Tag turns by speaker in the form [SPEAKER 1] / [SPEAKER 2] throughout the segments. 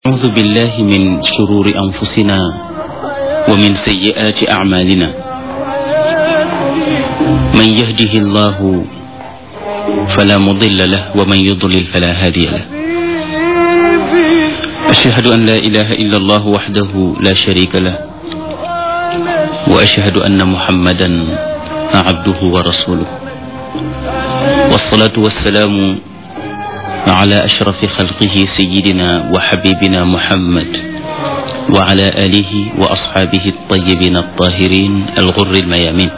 [SPEAKER 1] أعوذ بالله من شرور أنفسنا ومن سيئات أعمالنا من يهده الله فلا مضل له ومن يضلل فلا هادي له أشهد أن لا إله إلا الله وحده لا شريك له وأشهد أن محمدا عبده ورسوله والصلاة والسلام على أشرف خلقه سيدنا وحبيبنا محمد وعلى آله وأصحابه الطيبين الطاهرين الغر الميامين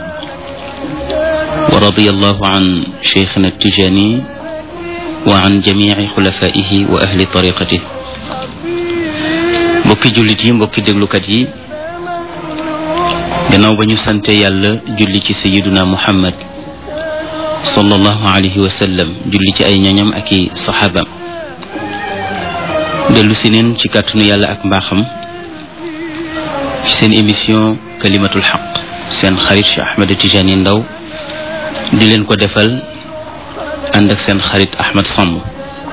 [SPEAKER 1] ورضي الله عن شيخنا التجاني وعن جميع خلفائه وأهل طريقته mbokki jullit yi mbokki déglukat yi gannaaw ba ñu sante yàlla julli ci sayiduna muhammad sallallahu alayhi wa sallam julli ci ay ñoñam ak i saxaabam dellu si neen ci kàttanu yàlla ak mbaaxam ci seen émission kalimatul xaq seen xarit Cheikh Ahmed Tijani Ndaw di leen ko defal ànd ak seen xarit Ahmed Samb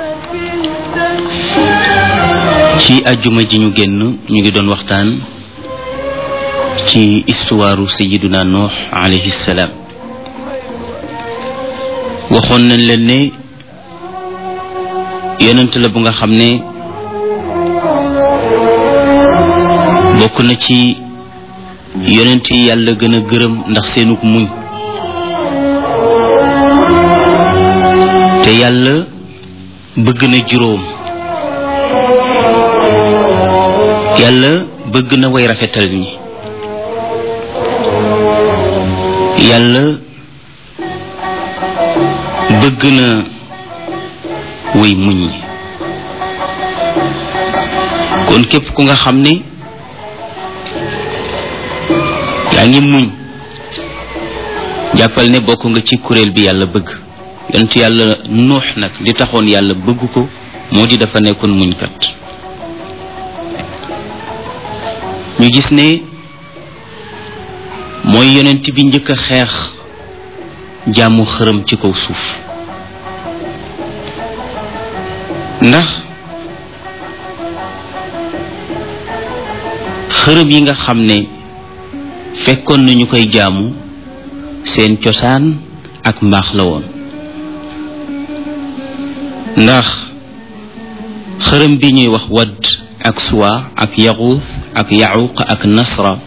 [SPEAKER 1] ci ajjuma ji ñu génn ñu ngi doon waxtaan ci histoire sayiduna Nuux alayhi salaam waxoon nañ leen ne yonent la bu nga xam ne bokk na ci yonent yi yàlla gën a gërëm ndax seenuk muñ te yàlla bëgg na juróom yàlla bëgg na way rafetal ñi yàlla bëgg na way muñ ñi kon képp ku nga xam ne yaa ngi muñ jàppal ne bokk nga ci kuréel bi yàlla bëgg yonent yàlla nuux nag li taxoon yàlla bëgg ko moo di dafa nekkoon muñkat ñu gis ne mooy yonent bi njëkk a xeex jaamu xërëm ci kaw suuf ndax xërëm yi nga xam ne fekkoon nañu koy jaamu seen cosaan ak mbaax la woon ndax xërëm bi ñuy wax wadd ak suwa ak yaxuus ak yaxuq ak nasra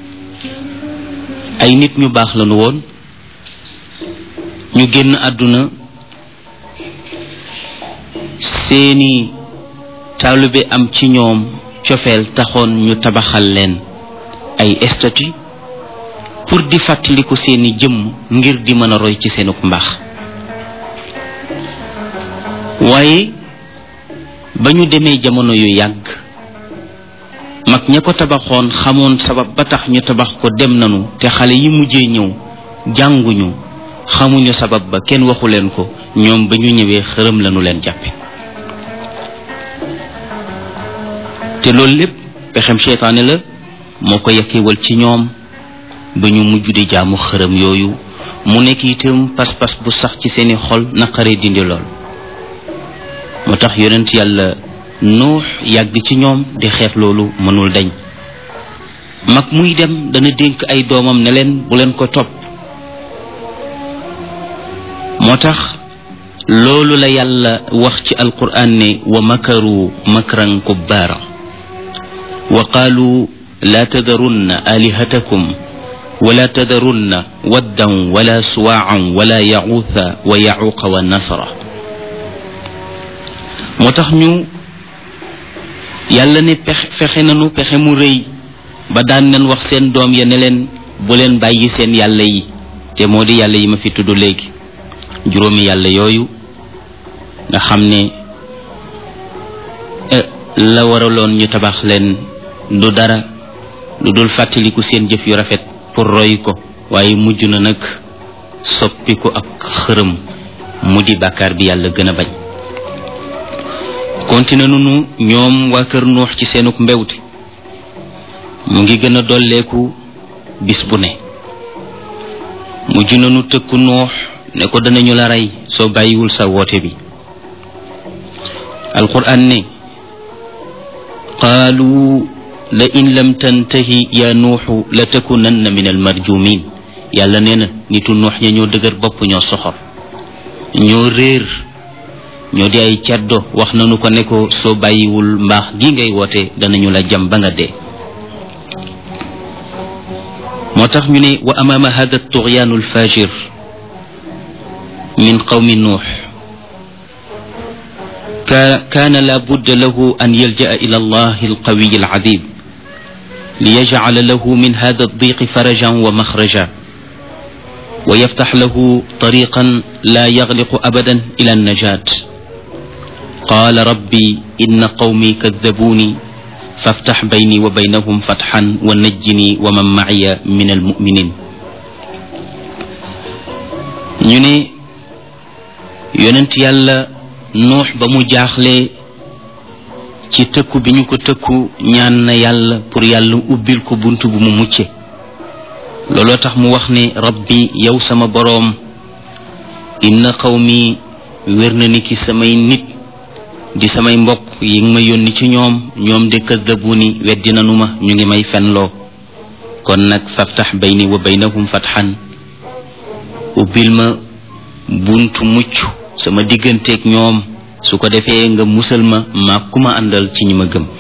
[SPEAKER 1] ay nit ñu baax lañu woon ñu génn àdduna seeni taalibe am ci ñoom cofeel taxoon ñu tabaxal leen ay statue pour di fàttaliku seeni jëmm ngir di mën a roy ci seenuk mbaax waaye ba ñu demee jamono yu yàgg mag ña ko tabaxoon xamoon sabab ba tax ñu tabax ko dem nanu te xale yi mujjee ñëw jànguñu xamuñu sabab ba kenn waxu leen ko ñoom ba ñu ñëwee xërëm lañu leen jàppe te loolu lépp pexem seytaane la moo ko yakkewal ci ñoom ba ñu mujj di jaamu xërëm yooyu mu nekk itam pas-pas bu sax ci seeni xol naqaree dindi lool moo tax yonent yàlla nuux yàgg ci ñoom di xeex loolu mënul dañ mag muy dem dana dénk ay doomam ne leen bu leen ko topp moo tax loolu la yàlla wax ci alquran ne wa makaru makran kubbaara wa qaalu laa tadarunna alihatakum wala tadarunna waddan wala suwaacan wala yaxuutha wa yaxuuqa wa nasra moo tax ñu yàlla ne pexe fexe nanu pexe mu rëy ba daan nañ wax seen doom ya ne leen bu leen bàyyi seen yàlla yi te moo di yàlla yi ma fi tudd léegi juróomi yàlla yooyu nga xam ne la waraloon ñu tabax leen du dara lu dul fàttaliku seen jëf yu rafet pour roy ko waaye mujj na nag soppi ko ak xërëm mu di bàkkaar bi yàlla gën a bañ continué nunu ñoom waa kër nuux ci seenuk mbewte mu ngi gën a dolleeku bis bu ne mujj nanu tëkku nuux ne ko danañu la rey soo bàyyiwul sa woote bi alquran ne qaalu la in lam tantahi ya nuuxu la takunanna min almarjumin yàlla nee na nitu nuux ña ñoo dëgër bopp ñoo soxor ñoo réer ñoo di ay ceddo wax nanu ko ne ko soo bàyyiwul mbaax gi ngay woote danañu la jam ba nga dee moo tax ñu ne wa amaama hada tughyaanu alfajir min qawmi nuux كان لا بد له أن يلجأ إلى الله القوي العذيب ليجعل له من هذا الضيق فرجا ومخرجا ويفتح له طريقا لا يغلق أبدا إلى النجاة قال ربي إن قومي كذبوني فافتح بيني وبينهم فتحا ونجني ومن معي من المؤمنين ñu yonent yàlla nuux ba mu jaaxle ci tëkku bi ñu ko tëkku ñaan na yàlla pour yàlla ubbil ko bunt bu mu mucce looloo tax mu wax ne rabbi yow sama boroom inna qawmi wér na ni ki samay nit di samay mbokk yi nga ma yónni ci ñoom ñoom de kadabuni weddi nanu ma ñu ngi may fenloo kon nag faftax bayni wa baynahum fatxan ubbil ma buntu mucc sama digganteeg ñoom su ko defee nga musal ma maa ku ma àndal ci ñi ma gëm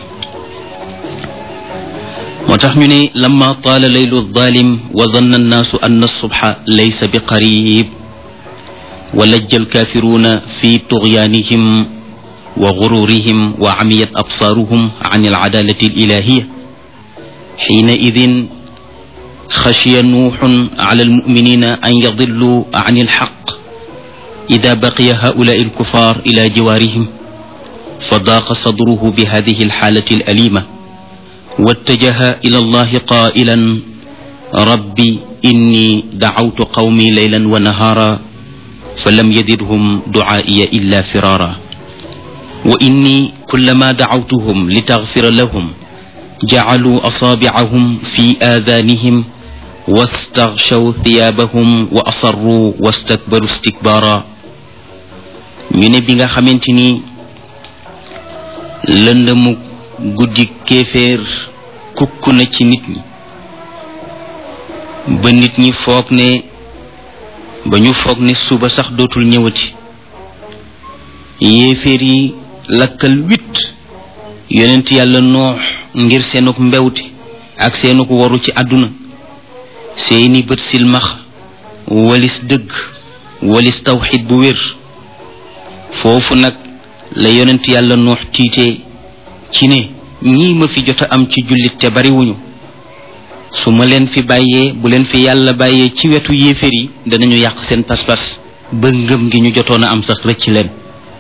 [SPEAKER 1] moo tax ñu ne lamma taala laylu zalim wa danna annaasu anna subha laysa bi qarib wa lajja alkafiruna fi tughyanihim wa gururihim wa amiyat absaaruhum an alcadalati alilahiya حينئذ خشي نوح على المؤمنين أن يضلوا عن الحق إذا بقي هؤلاء الكفار إلى جوارهم فضاق صدره بهذه الحالة الأليمة واتجه إلى الله قائلا ربي إني دعوت قومي ليلا ونهارا فلم يزدهم دعائي إلا فرارا وإني كلما دعوتهم لتغفر لهم جعلوا أصابعهم في آذانهم واستغشوا ثيابهم وأصروا واستكبروا استكبارا ñu ne bi nga xamante ni lëndëmu guddi kéeféer kukk na ci nit ñi ba nit ñi foog ne ba ñu foog ne suba sax dootul ñëwati yéeféer yi lakkal wit yonent yàlla noox ngir seenuk mbewte ak seenuk waru ci àdduna seeni bët silmax walis dëgg walis tawxid bu wér foofu nag la yonent yàlla noox tiitee ci ne ñii ma fi jot a am ci jullit te bariwuñu su ma leen fi bàyyee bu leen fi yàlla bàyyee ci wetu yéeféer yi danañu yàq seen pas-pas ba ngëm gi ñu jotoon a am sax rëcc leen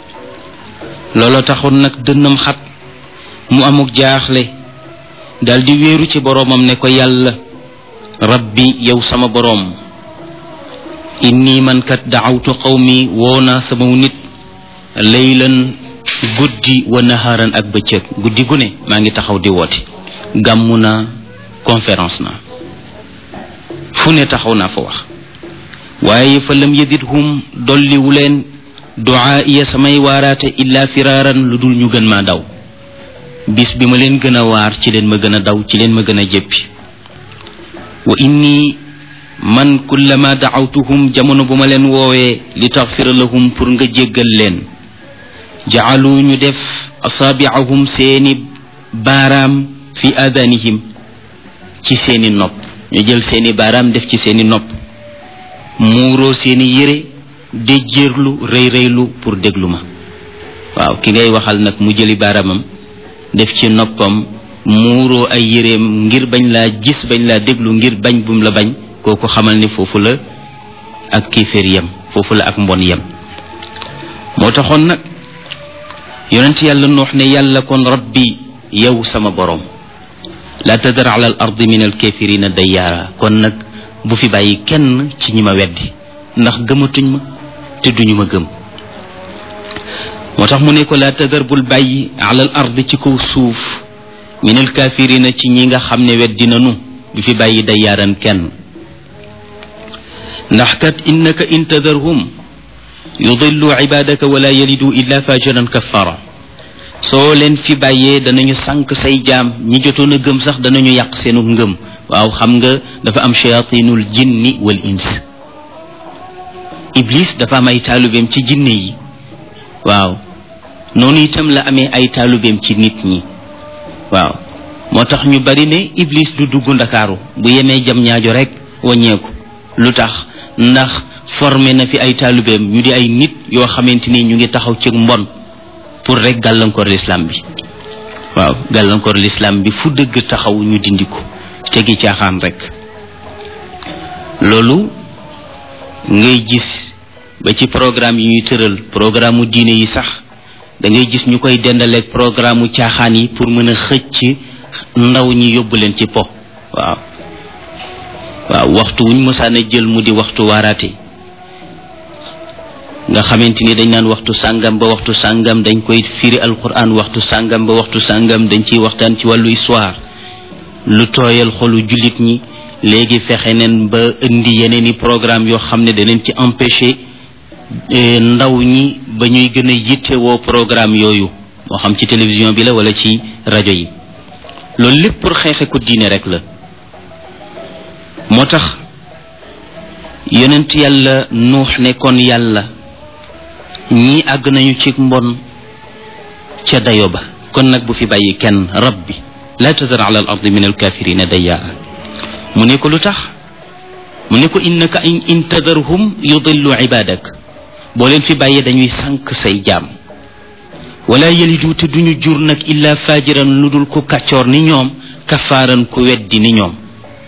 [SPEAKER 1] looloo taxoon nag dënnam xat mu amuk jaaxle daldi wéeru ci boroomam ne ko yàlla rabbi yow sama boroom inni man kat daawtu qawmi woo naa sama nit laylan guddi wa naharan ak bëccëg guddi gu ne maa ngi taxaw di woote gàmmu naa conférence naa fu ne taxaw naa fa wax waaye fa lam yazidhum dolliwu leen duaa iya samay waaraate illa firaaran lu dul ñu gën maa daw bis bi ma leen gën a waar ci leen ma gën a daw ci leen ma gën a jéppi wa inni man kullama daawtuhum jamono bu ma leen woowee li taxfira lahum pour nga jéggal leen jaalu ñu def asaabiahum seeni baaraam fi adanihim ci seeni nopp ñu jël seeni baaraam def ci seeni nopp muuroo seeni yére déjjéerlu rëy rëylu pour déglu ma waaw ki ngay waxal nag mu jëli baaraamam def ci noppam muuroo ay yéreem ngir bañ laa gis bañ laa déglu ngir bañ bum la bañ kooku xamal ni foofu la ak kiiféer yem foofu la ak mbon yem moo taxoon nag yonent yàlla noox ne yàlla kon rabbi yow sama boroom la tadar ala al ardi min al kafirina dayyaara kon nag bu fi bàyyi kenn ci ñi ma weddi ndax gëmatuñ ma te duñu ma gëm moo tax mu ne ko la tadar bul bàyyi ala al ardi ci kaw suuf min al kafirina ci ñi nga xam ne weddi nanu du fi bàyyi dayyaaran kenn ndax kat innaka in tadarhum yudillu ibadaka wala yalidu illa fajiran kaffara soo leen fi bàyyee danañu sànq say jaam ñi jotoon a gëm sax danañu yàq seenu ngëm waaw xam nga dafa am shayatinul jinni wal ins iblis dafa am ay taalubeem ci jinne yi waaw noonu itam la amee ay taalubeem ci nit ñi waaw moo tax ñu bari ne iblis du dugg ndakaaru bu yemee jam ñaajo rek wàññeeku lu tax ndax formé na fi ay taalubeem ñu di ay nit yoo xamante ni ñu ngi taxaw ci mbon pour rek gàllankoor l'islam bi waaw gàllankoor l'islam bi fu dëgg taxaw ñu dindi ko tegi caaxaan rek loolu ngay gis ba ci programme yi ñuy tëral programme mu diine yi sax da ngay gis ñu koy dendaleeg programme mu caaxaan yi pour mën a xëcc ndaw ñi yóbbu leen ci po waaw waaw waxtu wuñ mësaana jël mu di waxtu waaraate nga xamante ni dañ naan waxtu sàngam ba waxtu sàngam dañ koy firi alquran waxtu sàngam ba waxtu sàngam dañ ciy waxtaan ci wàllu histoire lu tooyal xolu jullit ñi léegi fexe neen ba indi yeneen i programme yoo xam ne daneen ci empêcher ndaw ñi ba ñuy gën a yittewoo programme yooyu moo xam ci télévision bi la wala ci rajo yi loolu lépp pour xeexe ko diine rek la moo tax yonent yàlla nuux ne kon yàlla ñii àgg nañu ci mbon ca dayo ba kon nag bu fi bàyyi kenn rabbi la tazar ala al ardi min alkafirina dayyaa mu ne ko lu tax mu ne ko innaka in tadarhum yudillu ibadak boo leen fi bàyyee dañuy sànq say jaam wala yalidu te duñu jur nag illa fajiran lu dul ku kàccoor ni ñoom kafaaran ku weddi ni ñoom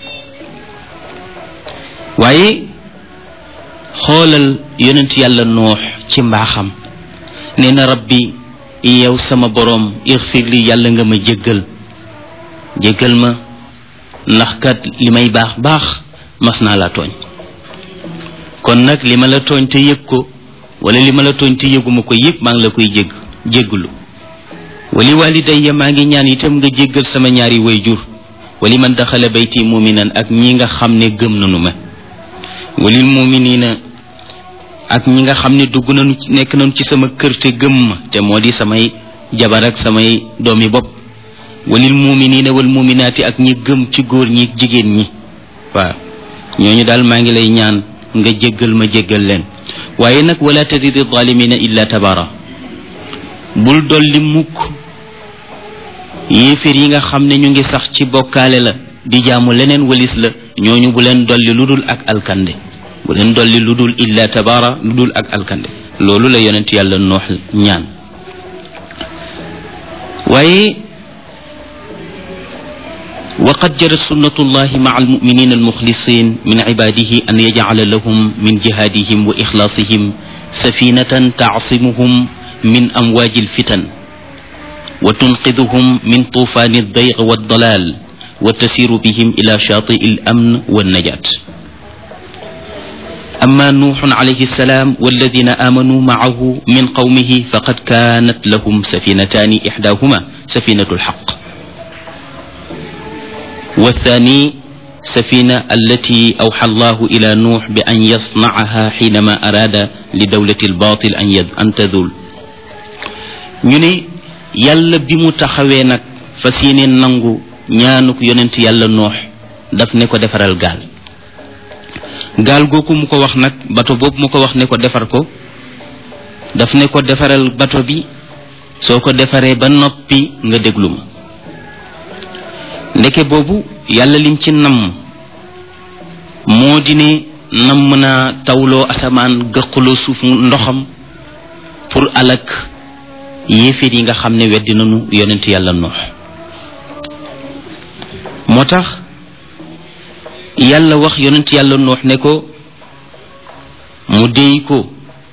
[SPEAKER 1] waaye xoolal yonent yàlla noox ci mbaaxam nee na rabbi yow sama boroom ixfir li yàlla nga ma jéggal jéggal ma ndax kat li may baax baax mas naa la tooñ kon nag li ma la tooñ te yëg ko wala li ma la tooñ te yëguma ko yëg maa ngi la koy jégg jégglu wali walidayya maa ngi ñaan itam nga jéggal sama ñaari wayjur wali man daxala bayti muminan ak ñi nga xam ne gëm nanu ma walil muminina ak ñi nga xam ne dugg nañu nekk nañu ci sama kër te gëm ma te moo di samay jabar ak samay doomi bopp walil muminina wal muminaati ak ñi gëm ci góor ñi jigéen ñi waaw ñooñu daal maa ngi lay ñaan nga jéggal ma jéggal leen waaye nag wala tazidi zalimina illa tabara bul dolli mukk yéeféer yi nga xam ne ñu ngi sax ci bokkaale la di jaamu leneen walis la ñooñu bu leen dolli lu dul ak alkande bu leen dolli lu dul illa tabara lu dul ak alkande loolu la yonent yàlla noox ñaan waaye وقد جرت سنة الله مع المؤمنين المخلصين من عباده أن يجعل لهم من جهادهم وإخلاصهم سفينة تعصمهم من أمواج الفتن وتنقذهم من طوفان الضيق والضلال وتسير بهم إلى شاطئ الأمن والنجاة أما نوح عليه السلام والذين آمنوا معه من قومه فقد كانت لهم سفينتان إحداهما سفينة الحق والثاني سفينة التي أوحى الله إلى نوح بأن يصنعها حينما أراد لدولة الباطل أن, يد أن تذول ñu yàlla bi mu taxawee nag fas yéene nangu ñaanuk yonent yàlla noox daf ne ko defaral gaal gaal googu mu ko wax nag bato boobu mu ko wax ne ko defar ko daf ne ko defaral bato bi soo ko defaree ba noppi nga déglu ma ndeke boobu yàlla lim ci namm moo di ne namm naa tawloo asamaan gëqaloo suuf ndoxam pour alak yéeféer yi nga xam ne weddi nañu yonent yàlla noox moo tax yàlla wax yonent yàlla noox ne ko mu déy ko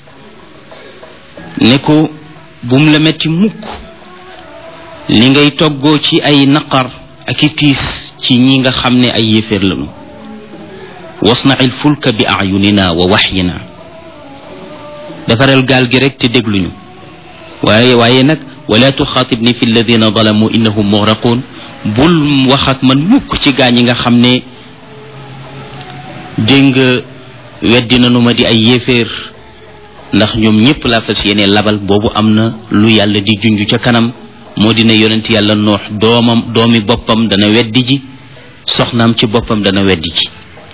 [SPEAKER 1] ne ko bum la metti mukk li ngay toggoo ci ay naqar ak i tiis ci ñi nga xam ne ay yéeféer lañu wasnail fulka bi ayunina wa waxyina defaral gaal gi rek te dégluñu waaye waaye nag wala tuxaatibni fi alladina zalamu innahum mugraqun bul wax ak man mukk ci gaa ñi nga xam ne dégg nga weddi nanu ma di ay yéeféer ndax ñoom ñépp laa fas yéene labal boobu am na lu yàlla di junj ca kanam moo di ne yonent yàlla noox doomam doomi boppam dana weddi ji soxnaam ci boppam dana weddi ji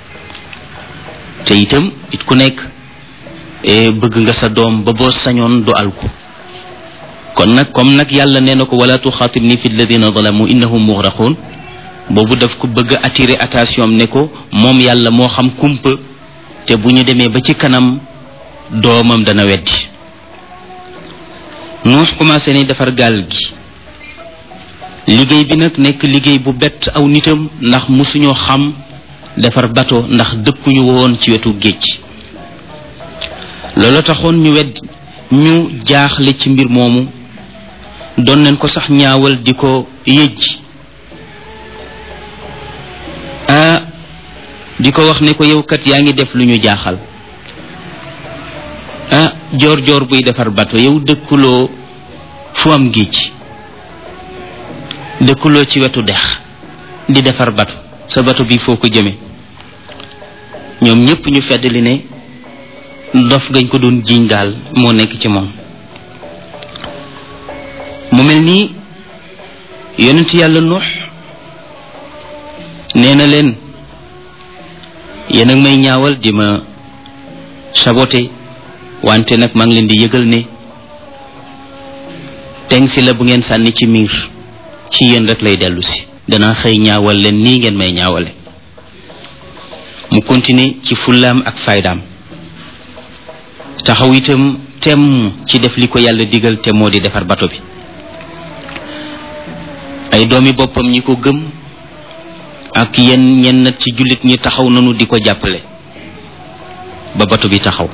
[SPEAKER 1] te itam it ku nekk bëgg nga sa doom ba boo sañoon du alku kon nag comme nag yàlla nee na ko wala tuxaatib ni fi alladina zalamu innahum mugraqun boobu daf ko bëgg a attirer attention ne ko moom yàlla moo xam kumpa te bu ñu demee ba ci kanam doomam dana weddi nuux commencé ni defar gaal gi liggéey bi nag nekk liggéey bu bett aw nitam ndax musuñoo xam defar bato ndax dëkkuñu woon ci wetu géej loolu taxoon ñu wedd ñu jaaxle ci mbir moomu doon nañ ko sax ñaawal di ko yëj ah di ko wax ne ko yow kat yaa ngi def lu ñu jaaxal ah joor joor buy defar bato yow dëkkuloo fu am géej dëkkuloo ci wetu dex di defar bato sa bato bi foo ko jëme ñoom ñépp ñu fedd li ne dof gañ ko doon jiiñ daal moo nekk ci moom mu mel nii yonent yàlla nuux nee na leen yéen ak may ñaawal di ma saboté wante nag maa ngi leen di yëgal ne teng si la bu ngeen sànni ci miir ci yéen rek lay dellu si danaa xëy ñaawal leen nii ngeen may ñaawale mu continuer ci fullaam ak faydaam taxaw itam temm ci def li ko yàlla digal te moo di defar bato bi ay doomi boppam ñi ko gëm ak yenn ñenn ci jullit ñi taxaw nanu di ko jàppale ba bato bi taxaw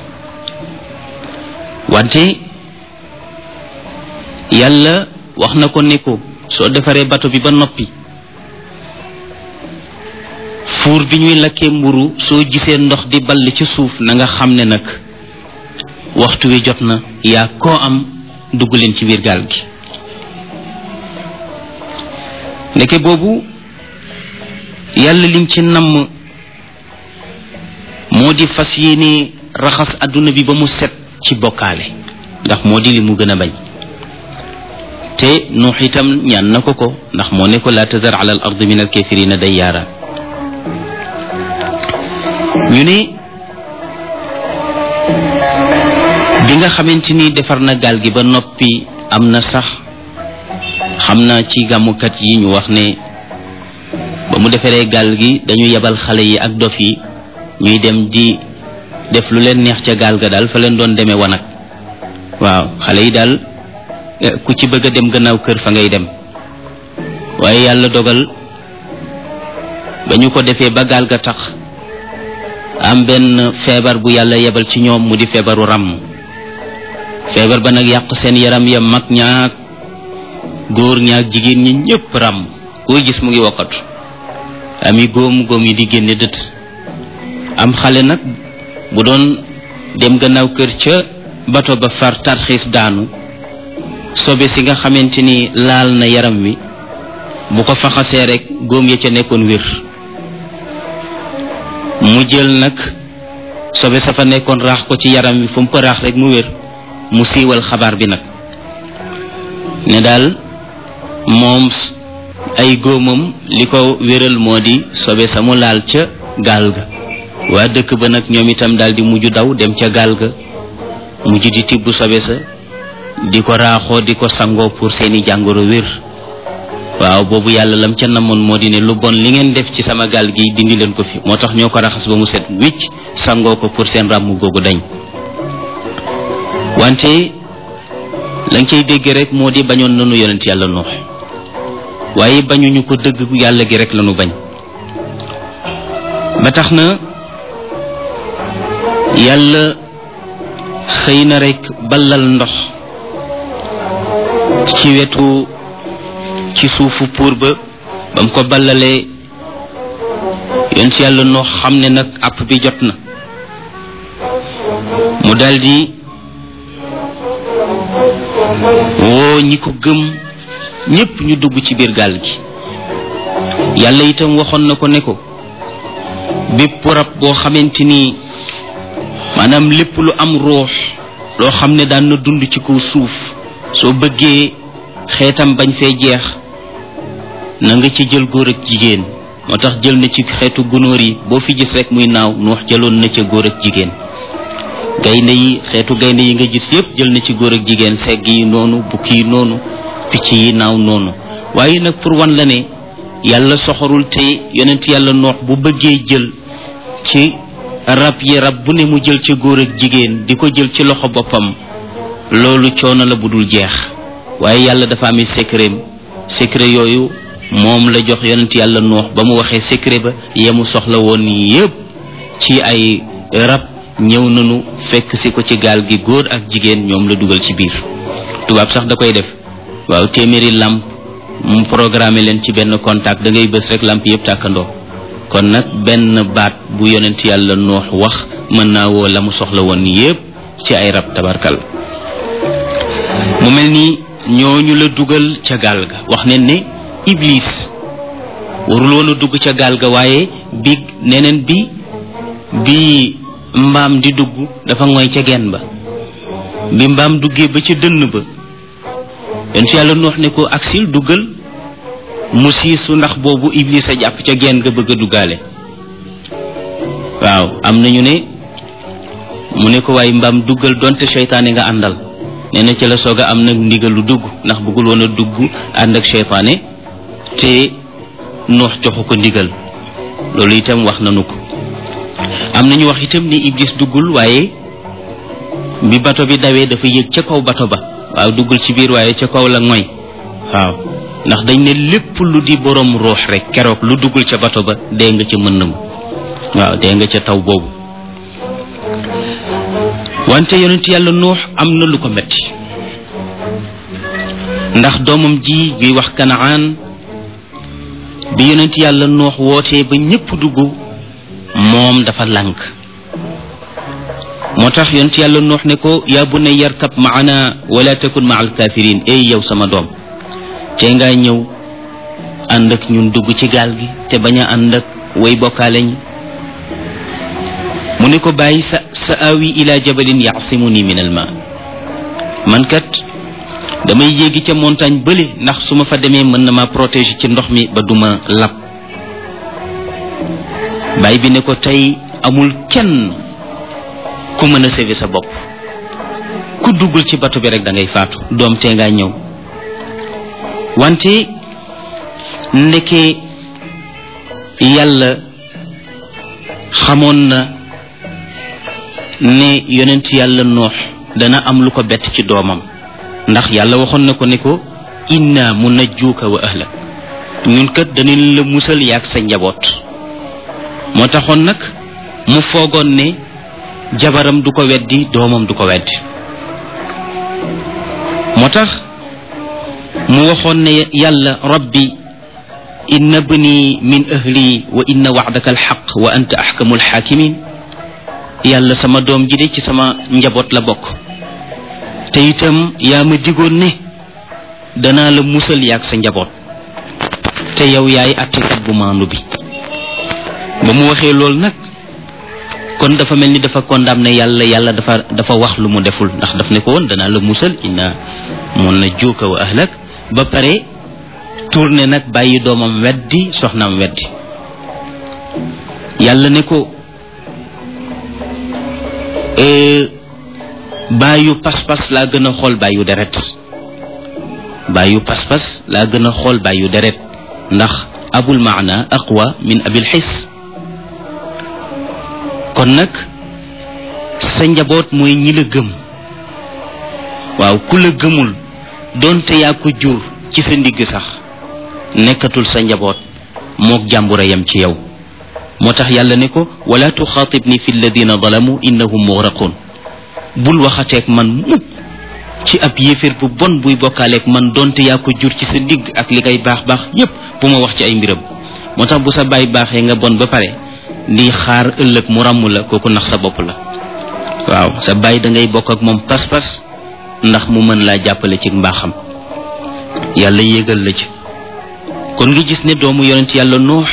[SPEAKER 1] wante yàlla wax na ko ne ko soo defaree bato bi ba noppi fuur bi ñuy lakkee mburu soo gisee ndox di ball ci suuf na nga xam ne nag waxtu wi jot na yaa koo am dugg leen ci biir gaal gi ndeke boobu yàlla lim ci namm moo di fas yéene raxas àdduna bi ba mu set ci bokkaale ndax moo di li mu gën a bañ te nuux itam ñaan na ko ko ndax moo ne ko laa tazar ala al ard min al kafirina dayyaara ñu ne bi nga xamante ni defar na gaal gi ba noppi am na sax xam naa ci gàmmukat yi ñu wax ne ba mu defaree gaal gi dañu yebal xale yi ak dof yi ñuy dem di def lu leen neex ca gaal ga daal fa leen doon demee wanag waaw xale yi daal ku ci bëgg a dem gannaaw kër fa ngay dem waaye yàlla dogal ba ñu ko defee ba gaal ga tax am benn feebar bu yàlla yebal ci ñoom mu di feebaru ràmm feebar ba nag yàq seen yaram ya mag ñaak góor ñaak jigéen ñi ñëpp ràmm koo gis mu ngi wokkatu ami góom góom yi di génne dët am xale nag bu doon dem gannaaw kër ca bato ba far tarxiis daanu sobe si nga xamante ni laal na yaram wi bu ko faxasee rek góom ya ca nekkoon wér mu jël nag sobe sa fa nekkoon raax ko ci yaram wi fu mu ko raax rek mu wér mu siiwal xabaar bi nag ne daal moom ay góomam li ko wéral moo di sobe sa mu laal ca gaal ga waa dëkk ba nag ñoom itam daal di mujj daw dem ca gaal ga mujj di tibb sobe sa di ko raaxoo di ko sangoo pour seeni jàngoro wér waaw boobu yàlla lam ca namoon moo di ne lu bon li ngeen def ci sama gaal gi dindi leen ko fi moo tax ñoo ko raxas ba mu set wicc sangoo ko pour seen ràmm googu dañ wante lañ cay dégg rek moo di bañoon nanu yonent yàlla noox waaye bañuñu ko dëgg yàlla gi rek lanu bañ ba tax na yàlla xëy na rek ballal ndox ci wetu ci suufu puur ba ba mu ko ballalee yonent yàlla noox xam ne nag àpp bi jot na mu daldi woo ñi ko gëm ñépp ñu dugg ci biir gaal gi yàlla itam waxoon na ko ne ko bépp rab boo xamante ni maanaam lépp lu am ruux loo xam ne daan na dund ci kaw suuf soo bëggee xeetam bañ fee jeex na nga ci jël góor ak jigéen moo tax jël na ci xeetu gunóor yi boo fi gis rek muy naaw nuux jëloon na ca góor ak jigéen gaynde yi xeetu gaynde yi nga gis yépp jël na ci góor ak jigéen segg yi noonu bukki yi noonu picc yi naaw noonu waaye nag pour wan la ne yàlla soxorul te yonent yàlla noox bu bëggee jël ci rab yi rab bu ne mu jël ci góor ak jigéen di ko jël ci loxo boppam loolu coono la bu dul jeex waaye yàlla dafa amee secret secret yooyu moom la jox yonent yàlla noox ba mu waxee secret ba yemu soxla woon yépp ci ay rab ñëw nañu fekk si ko ci gaal gi góor ak jigéen ñoom la dugal ci biir tubaab sax da koy def waaw téeméeri lamp mu programmé leen ci benn contact da ngay bës rek lamp yëpp tàkkandoo kon nag benn baat bu yonent yàlla noox wax mën naa woo la mu soxla woon yépp ci ay rab tabarkal mu mel ni ñooñu la dugal ca gaal ga wax ne ne iblis warul woon a dugg ca gaal ga waaye bi neneen bi bi mbaam di dugg dafa ngoy ca genn ba bi mbaam duggee ba ca dënn ba yonent yàlla noox ne ko aksil duggal mu siisu ndax boobu iblis a jàpp ca genn ga bëgg a duggaale waaw am nañu ne mu ne ko waaye mbaam duggal donte seytaane nga àndal nee na ci la soog a am nag ndigal lu dugg ndax bëggul woon a dugg ànd ak seytaane te noox joxu ko ndigal loolu itam wax nanu ko am nañu wax itam ni iblis duggul waaye bi bato bi dawee dafa yéeg ca kaw bato ba waaw duggul ci biir waaye ca kaw la ngoy waaw ndax dañ ne lépp lu di borom ruux rek keroog lu duggul ca bato ba dee nga ca mën na waaw dee nga ca taw boobu wante yonent yàlla nuux am na lu ko metti ndax doomam ji bi wax kanaan bi yonent yàlla nuux wootee ba ñépp dugg moom dafa lànk moo tax yonent yàlla nuux ne ko yaa bu ne yarkab maana wala takun maa alkafirin ey yow sama doom te ngaa ñëw ànd ak ñun dugg ci gaal gi te bañ a ànd ak way bokkaale ñi mu ne ko bàyyi sa sa awi ila jabalin yaasimuni min al ma man kat damay yéegi ca montagne bële ndax su ma fa demee mën na ma protéger ci ndox mi ba duma lab bàyyi bi ne ko tey amul kenn ku mën a sauver sa bopp ku duggul ci bato bi rek da ngay faatu doom tee ngaa ñëw wante ndeke yàlla xamoon na ne yonent yàlla noox dana am lu ko bett ci doomam ndax yàlla waxoon na ko ne ko inna munajjuuka wa ahlak ñun kat danañ la musal yaag sa njaboot moo taxoon nag mu foogoon ne jabaram du ko weddi doomam du ko weddi moo tax mu waxoon ne yàlla rabbi inna bni min ahli wa inna wa'daka alxaq wa anta axkamu alxaakimin yàlla sama doom ji de ci sama njaboot la bokk te itam yaa ma digoon ne danaa la musal yaag sa njaboot te yow yaay attekat bu maandu bi ba mu waxee loolu nag kon dafa mel ni dafa condamné yàlla yàlla dafa dafa wax lu mu deful ndax daf ne ko woon danaa la musal inna mun na juuka wa ahlak ba pare tourné nag bàyyi doomam weddi soxnaam weddi yàlla ne ko bàyyu pas-pas laa gën a xool bàyyu deret bàyyu pas-pas laa gën a xool bàyyu deret ndax abul maana aqwa min abil xis kon nag sa njaboot mooy ñi la gëm waaw ku la gëmul doonte yaa ko jur ci sa ndigg sax nekkatul sa njaboot mook jàmbura yam ci yow moo tax yàlla ne ko wala tuxaatibni fi alladina zalamu innahum mugraqun bul waxateeg man mukk ci ab yéeféer bu bon buy bokkaaleeg man donte yaa ko jur ci sa ndigg ak li ngay baax baax yépp bu ma wax ci ay mbiram moo tax bu sa baay baaxee nga bon ba pare di xaar ëllëg mu ràmm la kooku nax sa bopp la waaw sa baay da ngay bokk ak moom pas-pas ndax mu mën laa jàppale ci mbaaxam yàlla yégal la ci kon nga gis ne doomu yonent yàlla noox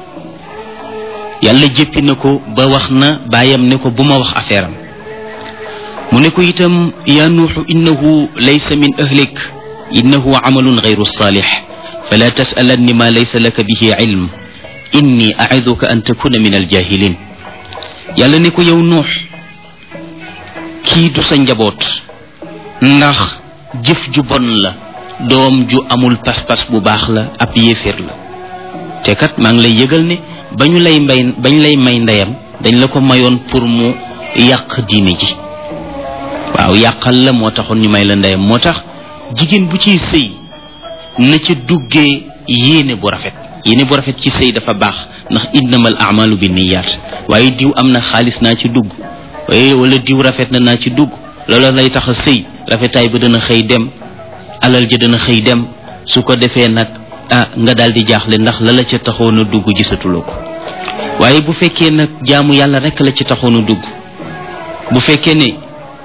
[SPEAKER 1] yàlla jéppi na ko ba wax na baayam ne ko bu ma wax affaire am mu ne ko itam yaa nuuxu innahu laysa min ahlik innahu amalun gayru salix fala tasalanni ma laysa laka bihi ilm inni aiduka an takuna min aljahilin yàlla ne ko yow nuux kii du sa njaboot ndax jëf ju bon la doom ju amul pas-pas bu baax la ab yéeféer la te kat maa ngi lay yëgal ne ba ñu lay mbay bañ lay may ndeyam dañ la ko mayoon pour mu yàq diine ji waaw yàqal la moo taxoon ñu may la ndeyam moo tax jigéen bu ciy sëy na ca duggee yéene bu rafet yéene bu rafet ci sëy dafa baax ndax innamal amalu bi niyaat waaye diw am na xaalis naa ci dugg waaye wala diw rafet na naa ci dugg loola lay tax a sëy rafetaay ba dana xëy dem alal ja dana xëy dem su ko defee nag ah nga daal di jaaxle ndax la la ca taxoon a dugg gisatuloo ko waaye bu fekkee nag jaamu yàlla rek la ci taxoon a dugg bu fekkee ne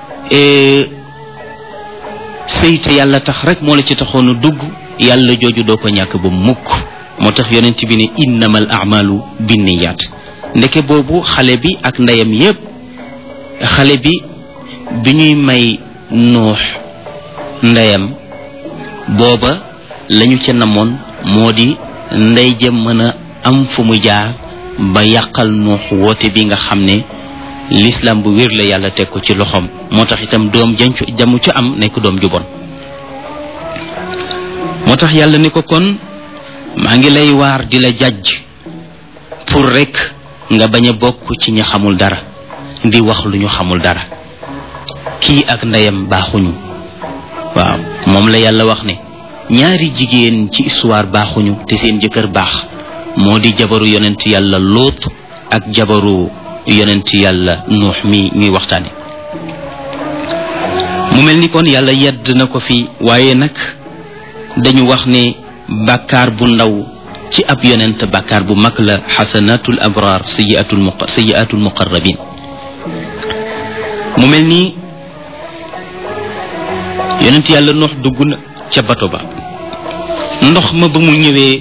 [SPEAKER 1] sëy te yàlla tax rek moo la ci taxoon a dugg yàlla jooju doo ko ñàkk ba mukk moo tax yonent bi ne innamal amalu binniyaat ndeke boobu xale bi ak ndeyam yépp xale bi bi ñuy may nuux ndeyam booba lañu ca namoon moo di ndey jëm mën a am fu mu jaar ba yàqal nuux woote bi nga xam ne l'islam bu wér la yàlla teg ko ci loxoom moo tax itam doom jancu jamu ca am nekk doom ju bon moo tax yàlla ni ko kon maa ngi lay waar di la jàjj pour rek nga bañ a bokk ci ñi xamul dara di wax lu ñu xamul dara kii ak ndeyam baaxuñu waaw moom la yàlla wax ne ñaari jigéen ci histoire baaxuñu te seen jëkkër baax moo di jabaru yonent yàlla lóot ak jabaru yonent yàlla nuux mi ñuy waxtaane mu mel ni kon yàlla yedd na ko fi waaye nag dañu wax ne bàkkaar bu ndaw ci ab yonent bàkkaar bu mag la xasanatul abraar sayiatul mu sayiatul muqarrabin mu mel ni yonent yàlla nuux dugg na ca bato ba ndox ma ba mu ñëwee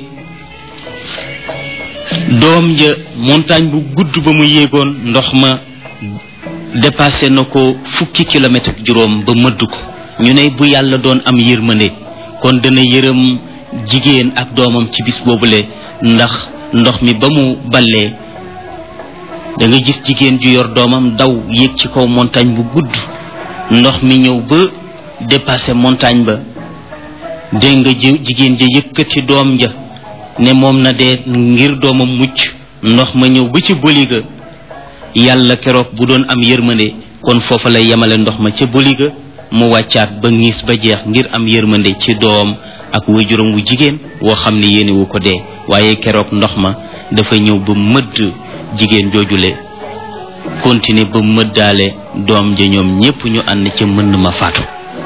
[SPEAKER 1] doom ja montagne bu gudd ba mu yéegoon ndox ma dépassé na ko fukki kilomètre ak juróom ba mëdd ko ñu ne bu yàlla doon am yërmande kon dana yërëm jigéen ak doomam ci bis boobule ndax ndox mi ba mu ballee da nga gis jigéen ju yor doomam daw yéeg ci kaw montagne bu gudd ndox mi ñëw ba dépassé montagne ba dégg nga jigéen ja yëkkati doom ja ne moom na dee ngir doomam mucc ndox ma ñëw ba ci boliga yàlla keroog bu doon am yërmande kon foofa lay yemale ndox ma ca boliga mu wàccaat ba ngiis ba jeex ngir am yërmande ci doom ak waajuram wu jigéen woo xam ne yéene wu ko dee waaye keroog ndox ma dafa ñëw ba mëdd jigéen joojule continuer ba mëddaale doom ja ñoom ñépp ñu ànd ca mën ma faatu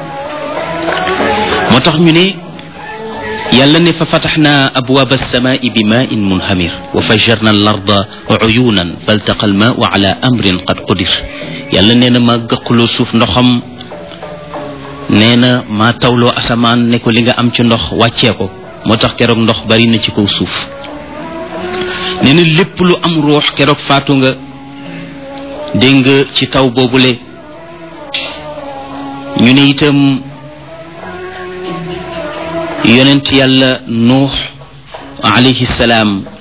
[SPEAKER 1] moo tax ñu ne yàlla ne fa fataxna abwaaba alsamaai bi maain munhamir wa fajarna al arda uyunan faltaqa al maau ala amrin qad qudir yàlla nee na ma gëqloo suuf ndoxam nee na maa tawloo asamaan ne ko li nga am ci ndox wàccee ko moo tax keroog ndox bari na ci kaw suuf nee na lépp lu am ruux keroog faatu nga dégg nga ci taw boobule ñu ne itam yonent yàlla nuux alayhi salaam